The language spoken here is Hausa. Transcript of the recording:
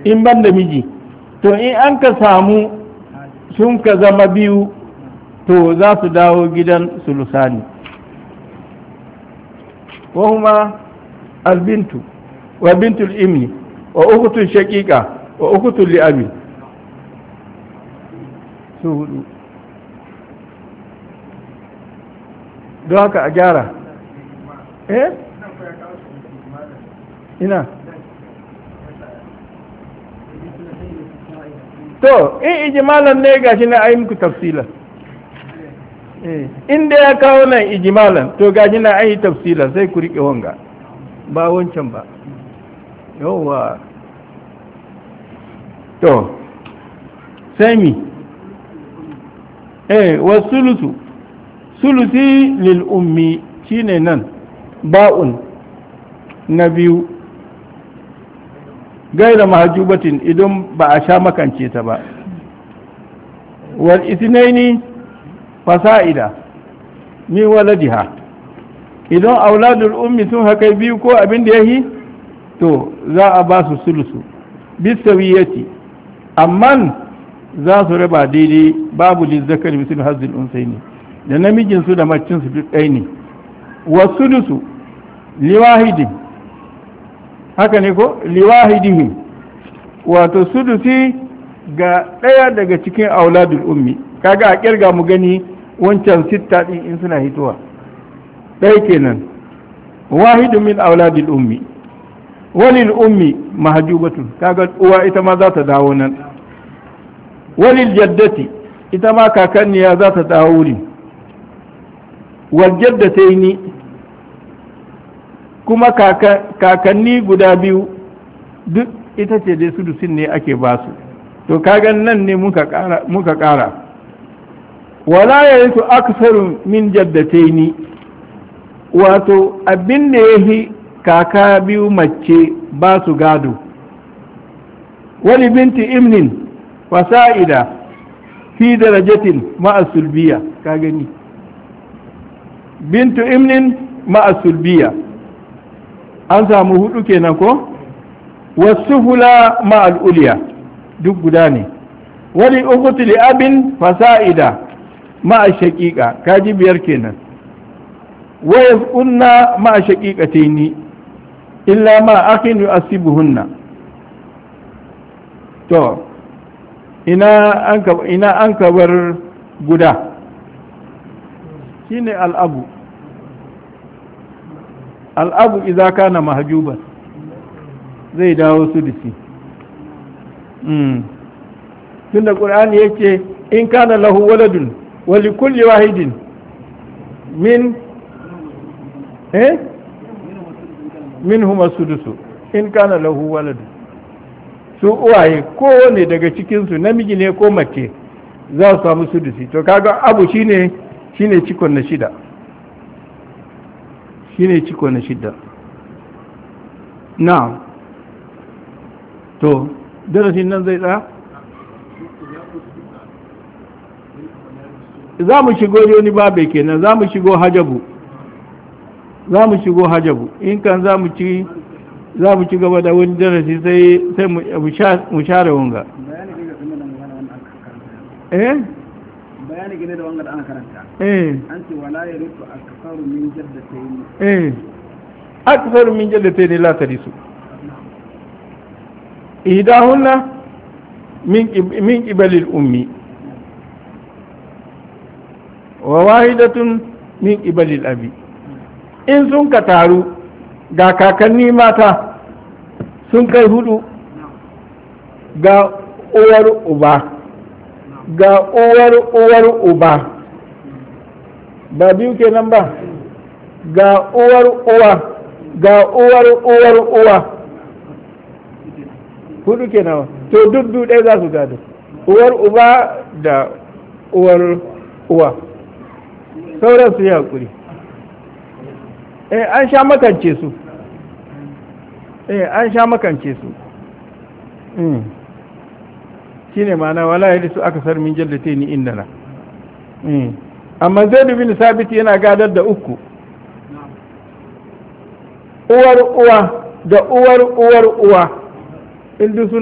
in ban da miji to in an ka samu sun ka zama biyu to za su dawo gidan sulusani wahuma albintu wa bintul imni wa ukutun shaqiqa wa ukutun li'abi su hudu don haka a gyara eh ina to in ijimalan ne gashi na ayi muku tafsilan inda ya kawo nan ijimalan to gashi na ayi tafsilan sai ku riƙe wanga ba wancan ba yawwa to sai mi eh wa sulusu sulusi lil ummi shine nan ba'un na biyu gaira mahajubatin idan ba a sha makance ta ba wal isnaini fasa'ida min waladiha idan auladul ummi sun haka biyu ko abin da yahi to za a ba su sulusu bisawiyati amman za su raba daidai babu lizzakar misal hazzul unsaini da namijinsu da macinsu duk ɗaya ne wa sulusu liwahidin haka ne ko liwahidihim wato sudusi ga ɗaya daga cikin auladul ummi kaga a kirga mu gani wancan sitta ɗin in suna hitowa ɗaya kenan wahidu min auladul ummi walil ummi mahjubatun kaga uwa ita ma za ta dawo nan walil jaddati ita ma kakanniya za ta dawo wurin wal jaddataini kuma kakanni guda biyu duk ita ce dai sudusin ne ake ba su to kagan nan ne muka ƙara wala ya yi su aksarun min jaddataini wato abin da ya yi kaka biyu mace ba su gado wani binti imnin fasa'ida fi darajatin ma'asulbiya ka gani bintu imnin ma'asulbiya an samu hudu kenan ko wasu hula ma'al'uliya duk guda ne wani ukutu li abin fasa'ida ma'a shaƙiƙa kaji biyar kenan waya kunna ma'a shaƙiƙataini illa ma akin yu'asibuhunna to ina an ka ina an ka bar guda shine al'abu al'abu idza kana mahjuban zai dawo su da shi tun da ƙur'ani yake in kana lahu waladun wali kulli wahidin min eh min huma sudusu in kana lahu waladun su uwaye kowane daga cikinsu namiji ne ko mace za su samu sudusi to kaga abu shine shine cikon na shida shine cikon na shida na to darasin nan zai tsaya za mu shigo wani babe kenan za mu shigo hajabu za mu shigo hajabu in kan za mu ci za mu ci gaba da wani darasi sai sai mu share wanga eh bayani gane da wanga da ana karanta eh an ce wala ya rufu aksaru min jaddatayn eh akthar min jaddatayn la tarisu ihdahunna min min qibali al-ummi wa wahidatun min qibali al-abi in sun ka taru ga kakanni mata sun kai hudu ga uwar uba ga uwar uwar uba ba biyu kenan ba ga uwar uwa ga uwar uwar uwa hudu kenan to duk duk ɗaya za su gado uwar uba da uwar uwa sauran su yi haƙuri eh an sha makance su eh an sha makance su mm shine ma'ana wala yadda su aka sar min jallate ni indana mm amma zaid bin sabit yana gadar da uku uwar uwa da uwar uwar uwa in duk suna